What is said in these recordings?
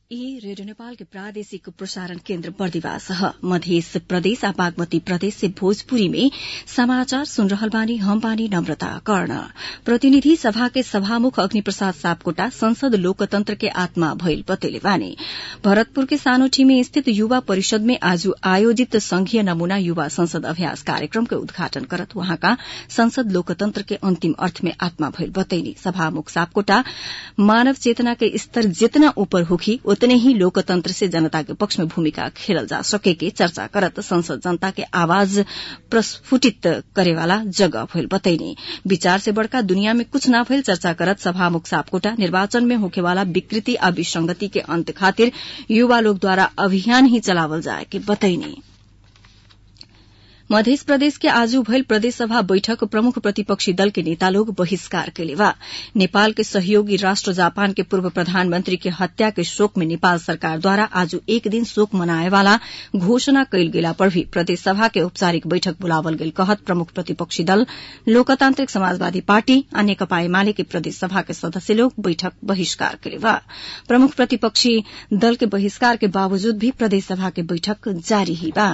ई रेडियो नेपाल के प्रादेशिक प्रसारण केन्द्र बर्दिवास ह मध्य प्रदेश आ बागमती प्रदेश से भोजपुरी में समाचार सुन रहल बानी हम बानी नम्रता कर्ण प्रतिनिधि सभा के सभामुख अग्नि प्रसाद सापकोटा संसद लोकतंत्र के आत्मा भइल बतैले बानी भरतपुर के सानोठीमे स्थित युवा परिषद में आज आयोजित संघीय नमूना युवा संसद अभ्यास कार्यक्रम के उद्घाटन करत वहाँका संसद लोकतंत्र के अन्तिम अर्थ में आत्मा भइल बतैनी सभामुख सापकोटा मानव चेतना के स्तर जितना ऊपर होखी उतने ही लोकतंत्र से जनता के पक्ष में भूमिका खेलल जा सके के चर्चा करत संसद जनता के आवाज प्रस्फुटित करेवाला जगह भइल बतैनी विचार से बड़का दुनिया में कुछ ना भइल चर्चा करत सभामुख सापकोटा निर्वाचन में होखेवाला विकृति आ विसंगति के अंत खातिर युवा लोग द्वारा अभियान ही चलावल जाए के बतैनी मध्य प्रदेश के आज भइल प्रदेश सभा बैठक प्रमुख प्रतिपक्षी दल के नेता लोग बहिष्कार कैले बा नेपाल के सहयोगी राष्ट्र जापान के पूर्व प्रधानमंत्री के हत्या के शोक में नेपाल सरकार द्वारा आज एक दिन शोक मनाए वाला घोषणा कैल गेला पर भी प्रदेश सभा के औपचारिक बैठक बुलावल गेल कहत प्रमुख प्रतिपक्षी दल लोकतांत्रिक समाजवादी पार्टी आ नेकपा एमाले के प्रदेश सभा के सदस्य लोग बैठक बहिष्कार कैले बा प्रमुख प्रतिपक्षी दल के बहिष्कार के बावजूद भी प्रदेश सभा के बैठक जारी ही बा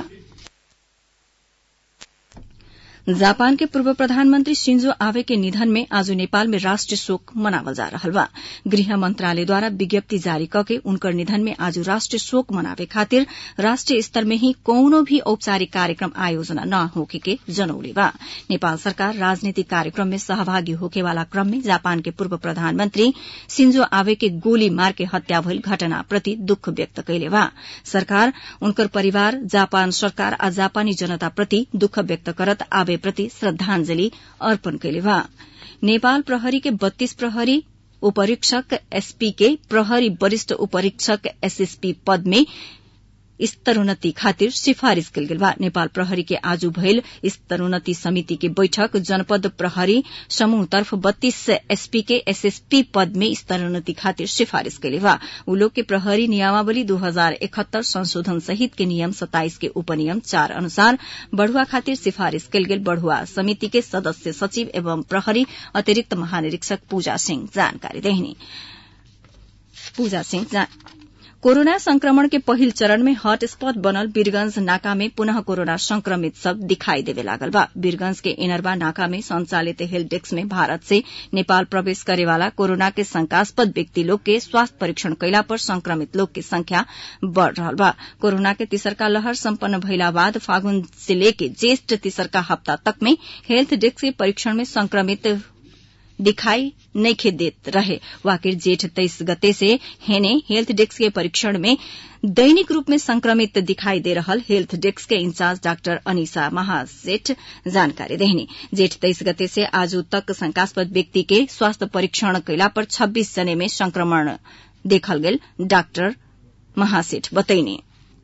जापान के पूर्व प्रधानमंत्री शिंजो आवे के निधन में आज नेपाल में राष्ट्रीय शोक मनावल जा रहल बा गृह मंत्रालय द्वारा विज्ञप्ति जारी करके उनकर निधन में आज राष्ट्रीय शोक मनावे खातिर राष्ट्रीय स्तर में ही कौनो भी औपचारिक कार्यक्रम आयोजना न होके के जनौले बा नेपाल सरकार राजनीतिक कार्यक्रम में सहभागी होके वाला क्रम में जापान के पूर्व प्रधानमंत्री शिंजो आवे के गोली मार के हत्या भइल घटना प्रति दुःख व्यक्त कैले बा सरकार उनकर परिवार जापान सरकार आ जापानी जनता प्रति दुःख व्यक्त करत आवे प्रति श्रद्धांजलि अर्पण कैले बा नेपाल प्रहरी के बत्तीस प्रहरी उपरीक्षक एसपी के प्रहरी वरिष्ठ उपरीक्षक एसएसपी पद में स्तरोन्नति खातिर सिफारिश कल गेल बा नेपाल प्रहरी के आज भइल स्तरोन्नति समिति के बैठक जनपद प्रहरी समूह तर्फ बत्तीस एसपी के एसएसपी पद में स्तरोन्नति खातिर सिफारिश कैले बा उ लोग के प्रहरी नियमावली दू हजार इकहत्तर संशोधन सहित के नियम सत्ताइस के उपनियम चार अनुसार बढ़ुआ खातिर सिफारिश कल गेल बढ़ुआ समिति के सदस्य सचिव एवं प्रहरी अतिरिक्त महानिरीक्षक पूजा सिंह जानकारी देहनी पूजा सिंह कोरोना संक्रमण के पहिल चरण में हॉटस्पॉट बनल वीरगंज नाका में पुनः कोरोना संक्रमित सब दिखाई देवे लागल बा वीरगंज के इनरबा नाका में संचालित हेल्थ डेस्क में भारत से नेपाल प्रवेश करेवाला कोरोना के शंकास्पद व्यक्ति लोग के स्वास्थ्य परीक्षण कैला पर संक्रमित लोग के संख्या बढ़ रहा बा कोरोना के तीसरका लहर सम्पन्न भइला बाद फागुन से लेके ज्येष्ठ तीसरका हप्ता तक में हेल्थ डेस्क के परीक्षण में संक्रमित दिखाई नइखे देत रहे वाकिर जेठ तेईस गते से हेने हेल्थ डेस्क के परीक्षण में दैनिक रूप में संक्रमित दिखाई दे रहल हेल्थ डेस्क के इंचार्ज डॉक्टर अनिसा महासेठ जानकारी देहनी जेठ तेईस गते से आज तक शंकास्पद व्यक्ति के स्वास्थ्य परीक्षण कैला पर छब्बीस जने में संक्रमण देखल गेल डॉक्टर महासेठ बतैनी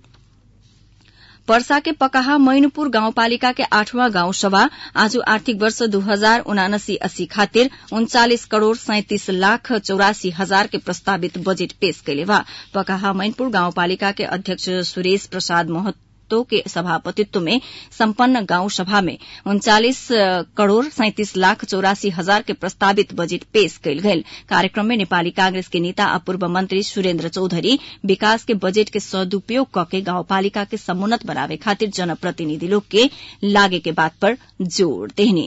पर्सा के पकाहा मैनपुर गाउँपालिका के आठवां गाउँ सभा आज आर्थिक वर्ष दू हजार उनासी अस्सी खातिर उन्चालिस करोड़ सैंतिस लाख चौरासी हजार के प्रस्तावित बजेट पेश कैले बा पकाहा मैनपुर गाउँपालिका के अध्यक्ष सुरेश प्रसाद महतो के सभापतित्व में सम्पन्न गाउँ सभा में उन्चालिस करोड़ सैंतिस लाख चौरासी हजार के प्रस्तावित बजेट पेश कयल गेल कार्यक्रम में नेपाली कांग्रेस के नेता आ पूर्व मंत्री सुरेन्द्र चौधरी विकास के बजेट के सदुपयोग कके गाउँपालिका के समुन्नत बनावे खातिर जनप्रतिनिधि लोग के लागे के बात पर जोड़ देने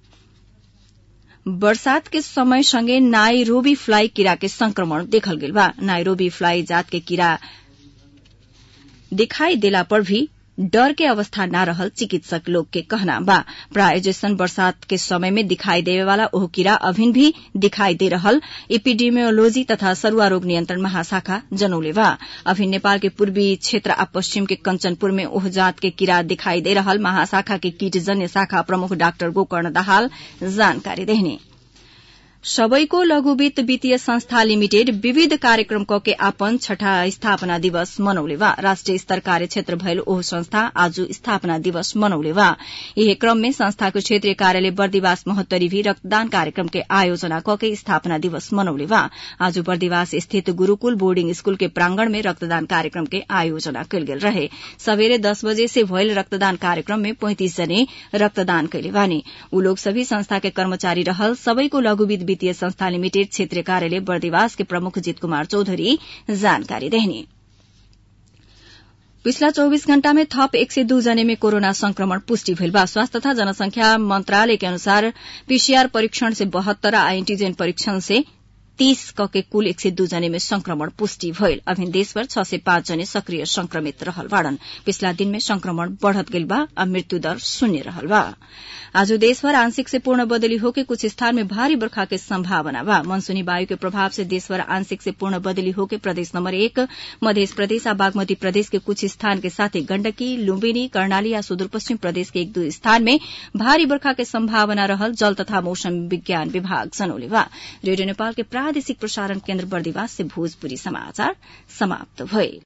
बरसात के समय संगे नाइरोबी फ्लाई कीड़ा के संक्रमण देखल गेल बा नाइरोबी फ्लाई जात के कीड़ा दिखाई देला पर भी डर के अवस्था न रहल चिकित्सक लोग के कहना बा प्राय जैसन बरसात के समय में दिखाई देवे वाला ओह कीड़ा अभिन भी दिखाई दे रहल इपिडेमियोलॉजी तथा सरुआ रोग नियंत्रण महाशाखा जनौले बा अभिन नेपाल के पूर्वी क्षेत्र आ पश्चिम के कंचनपुर में ओह जात के कीड़ा दिखाई दे रहल महाशाखा के कीटजन्य शाखा प्रमुख डाक्टर गोकर्ण दाहाल जानकारी देहने सबैको लघु वित्त वित्तीय संस्था लिमिटेड विविध कार्यक्रम कके आपन छठा स्थापना दिवस मनौले बा राष्ट्रिय स्तर कार्य क्षेत्र भयल ओह संस्था आज स्थापना दिवस मनौले बा यही क्रम में संस्थाको क्षेत्रीय कार्यालय बर्दिवास महोत्तरी भी रक्तदान कार्यक्रम के आयोजना कके स्थापना दिवस मनौले बा आज बर्दिवास स्थित गुरूकुल बोर्डिंग स्कूल के प्रांगण में रक्तदान कार्यक्रम के आयोजना कयल गेल रहे सवेरे दस बजे से भयल रक्तदान कार्यक्रम में पैंतिस जने रक्तदान कैले बानी ऊ लोग सभी संस्था के कर्मचारी रहल सबैको लघु वित्त वित्तीय संस्था लिमिटेड क्षेत्रीय कार्यालय बर्दिवास के प्रमुख जित कुमार चौधरी जानकारी देहनी पिछला चौबीस घण्टा में थप एक सय दू जने में कोरोना संक्रमण पुष्टि भइल बा स्वास्थ्य तथा जनसंख्या मंत्रालय के अनुसार पीसीआर परीक्षण से बहत्तर आ एंटीजन परीक्षण से तीस क के कुल एक सय दू जने में संक्रमण पुष्टि भइल अभिन देशभर छ सय पाँच जने सक्रिय संक्रमित रहल बाड़न पिछला दिन में संक्रमण बढ़त गइल बा आ मृत्यु दर शून्य रहल बा आज देशभर आंशिक से पूर्ण बदली होके कुछ स्थान में भारी बरखा के संभावना बा मनसूनी वायु के प्रभाव से देशभर आंशिक से पूर्ण बदली होके प्रदेश नंबर एक मध्य प्रदेश आ बागमती प्रदेश के कुछ स्थान के साथ ही गण्डकी लुम्बिनी कर्णाली आ सुदूर पश्चिम प्रदेश के एक दू स्थान में भारी बरखा के संभावना रहल जल तथा मौसम विज्ञान विभाग जनौले बा रेडियो नेपाल के प्रादेशिक प्रसारण केन्द्र बर्दिवास से भोजपुरी समाचार समाप्त भइल